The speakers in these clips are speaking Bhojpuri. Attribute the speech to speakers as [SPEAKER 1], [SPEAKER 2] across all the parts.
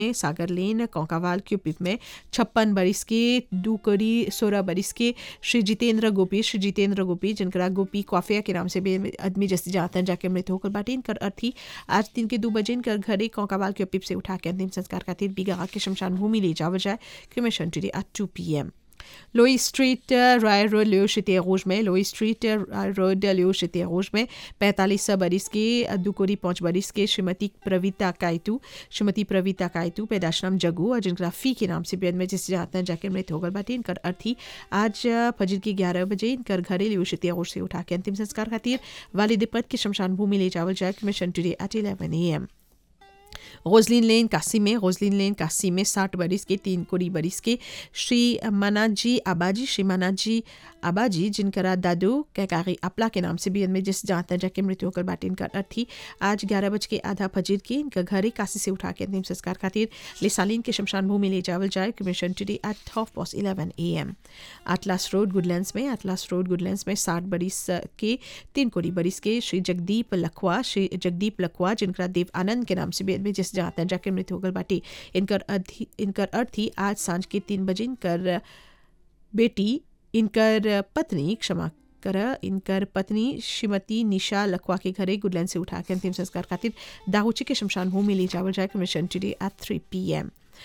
[SPEAKER 1] सागर लेन कौकावाल क्यूपिप में छप्पन बरिस के दू कड़ी सोलह बरिस के श्री जितेंद्र गोपी श्री जितेंद्र गोपी जिनकरा गोपी कॉफिया के नाम से भी आदमी जैसे जाता है जाके मृत्यु होकर बाटे इनकर अर्थी आज दिन के दो बजे इनकर घरे कौकावाल क्यूपिप से उठा के अंतिम संस्कार खातिर बिगा के शमशान भूमि ले जावल जाए cremation today at two P M लोई स्ट्रीट राय रोड लियो शिते रोज में लोई स्ट्रीट राय रोड लियो शिते रोज में पैंतालीस बरिस के दुकोरी पाँच बरिस के श्रीमती प्रवीता कायतू श्रीमती प्रवीता कायतू पैदाशनाम जगू और जिनका फी के नाम से बेद में जिस जाता है जाकर मृत होगल बाटे इनकर अर्थी आज फजर के ग्यारह बजे इनकर घरे लियो शिते रोज से उठा के अंतिम संस्कार खातिर वालिद पद के शमशान भूमि ले जावल जाए mission today at eleven A M Rosalyn lane Cassis में रोजलिन लेन काशी में साठ बरिस के तीन कोड़ी बरिस के श्री मनाजी आबाजी श्री मनाजी आबाजी जिनकरा दादू कैकारी अपला के नाम से भी इनमें जिस जाता जाके मृत्यु होकर बाटे इनका अर्थी आज ग्यारह बज के आधा फजीर की इनका घर ही काशी से उठा के अंतिम संस्कार खातिर लिसालीन के शमशान भूमि ले जावल जाए cremation today at half past eleven A M Atlas road Goodlands में आटलास रोड गुडलैंड्स में साठ बरिस के तीन कोड़ी बरिस के श्री जगदीप लखवा श्री जगदीप लखवा जिनकरा देव आनंद के नाम से भी इनमें जिस जाता जाके मृत्यु होकर बाटे इनकर अर्थी इनकर अर्थी आज सांझ के तीन बजे इनकर बेटी इनकर पत्नी क्षमा कर इनकर पत्नी श्रीमती निशा लखवा के घरे गुडलैंड से उठा के अंतिम संस्कार खातिर दाहुची के शमशान भूमि ले जावल जाए mission today at three P M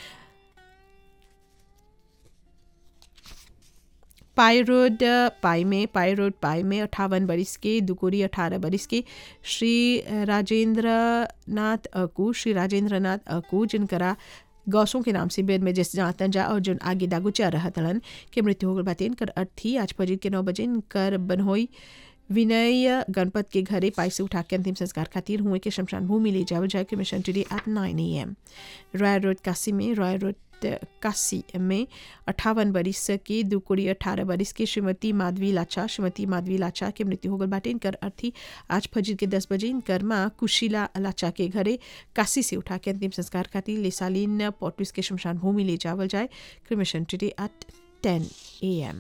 [SPEAKER 1] पाई रोड पाई में पाई रोड पाई में अट्ठावन बरिस के दुकोरी अठारह बरिस के श्री राजेंद्र नाथ अकू श्री राजेंद्र नाथ अकू जिनकरा गौसों के नाम से बेद में जिस जातन जा और जो आगे दागुचा रहा तलन के मृत्यु होकर बातें इनकर अर्थी आज फजीर के नौ बजे इनकर बनहोई विनय गणपत के घरे पाई से उठा के अंतिम संस्कार खातिर हुए के शमशान भूमि ले जावल जाए cremation today at nine A M Roy road Cassis में रॉय रोड काशी में अट्ठावन बरिस के दो कोड़ी अठारह बरिस के श्रीमती माधवी लाचा श्रीमती माधवी लाचा के मृत्यु होगल बाटे इनकर अर्थी आज फजीर के दस बजे इनकर माँ कुशीला लाचा के घरे काशी से उठा के अंतिम संस्कार खातिर लेसालीन पोर्टुस के शमशान भूमि ले जावल जाए cremation today at ten A M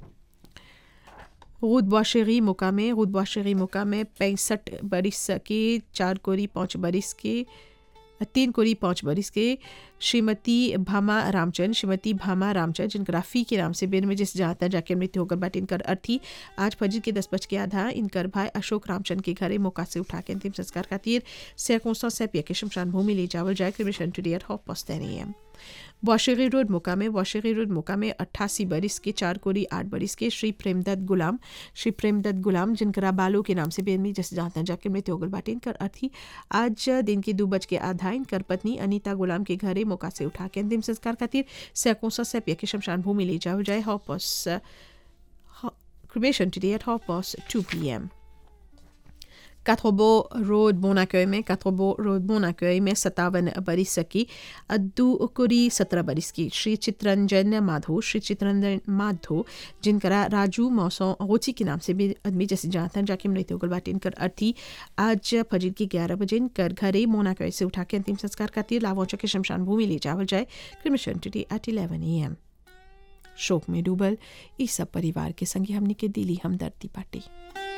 [SPEAKER 1] रूद बाशेरी मुकामे रूद बाशेरी मुकामे पैंसठ बरिस के चार कोरी पाँच बरिस के तीन कोरी पाँच बरिस के श्रीमती भामा रामचंद श्रीमती भामा रामचंद जिनका राफी के नाम से बेर में जिस जाता जाके मृत्यु होकर बाटे इनकर अर्थी आज फजर के दस बज के आधा इनकर भाई अशोक रामचंद के घरे मौका से उठा के अंतिम संस्कार खातिर सैकोसा सैपिया के शमशान भूमि ले जावल जाए cremation today half past ten A वाशेरी रोड मोका में वाशेरी रोड मोका में अट्ठासी बरिस के चार कोरी आठ बरिस के श्री प्रेमदत्त गुलाम श्री प्रेमदत्त गुलाम जिनकरा बालो के नाम से बेनमी जैसे जाता जाके मृत्यु होगल बाटे इनकर अर्थी आज दिन के दो बज के आधा इनकर पत्नी अनीता गुलाम के घरे मौका से उठा के अंतिम संस्कार खातिर सैकोसा सैपिया के शमशान भूमि ले जाओ जाए हॉपस cremation today at half past two P M Quatre-Beaux Road Bon Accueil में Quatre-Beaux Road Bon Accueil में सत्तावन बरिस की अद्दुकुरी सत्रह बरिस की श्री चित्रंजन माधो श्री चित्रंजन माधो जिनकरा राजू मौसों रोची के नाम से भी आदमी जैसे जानता जाके मृत्यु होगल बाटे इनकर अर्थी आज फजर की ग्यारह बजे इनकर घरे मोनाकय से उठा के अंतिम संस्कार खातिर लावोचा के शमशान भूमि ले जावल जाए cremation today at eleven A M शोक में डूबल इस सब परिवार के संगे हमने के दिली हमदर्दी बाटी